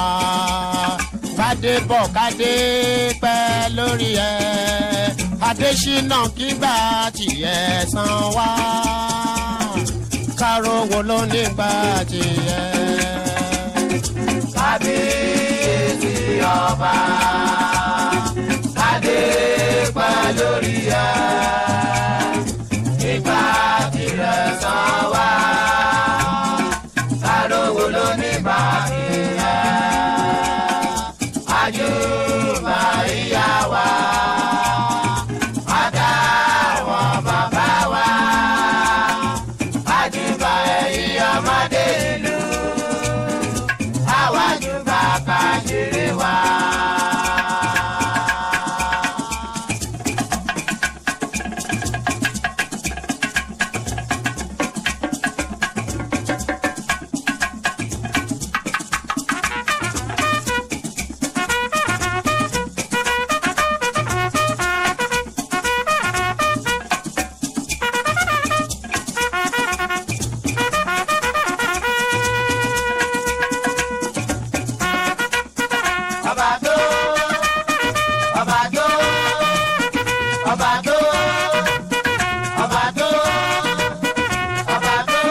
kádé bọ̀ kádé pẹ́ lórí ẹ̀ adésínà kígbà tiẹ̀ san wá káró wo ló nígbà tiẹ̀. kábíyèsí ọba kádé pẹ́ lórí ẹ̀ ìgbà tirẹ̀ san wá kárówó ló ní bàbí ẹ̀ àjùmọ̀ ìyá wa àdá àwọn bàbá wa àjùmọ̀ ẹ̀yìn ọmọdé ìlú àwájú bàbá jèrè wa. ọba tó ọba tó ọba tó ọba tó ọba tó.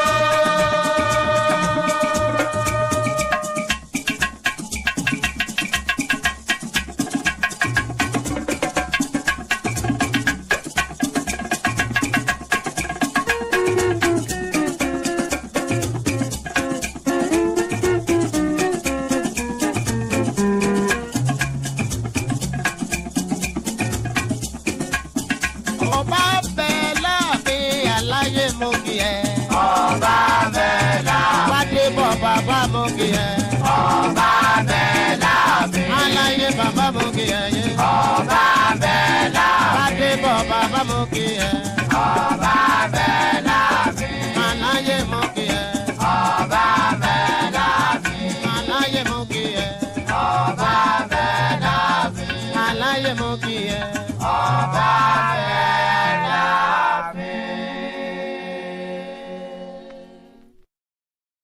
ọba bẹ láàfin aláyé mo kì ẹ. ọba mẹ́la wádé bọ̀ bàbá mo kì ẹ. ọba mẹ́la mi aláyé bàbá mo kì ẹ yé. ọba mẹ́la mi wádé bọ̀ bàbá mo kì ẹ.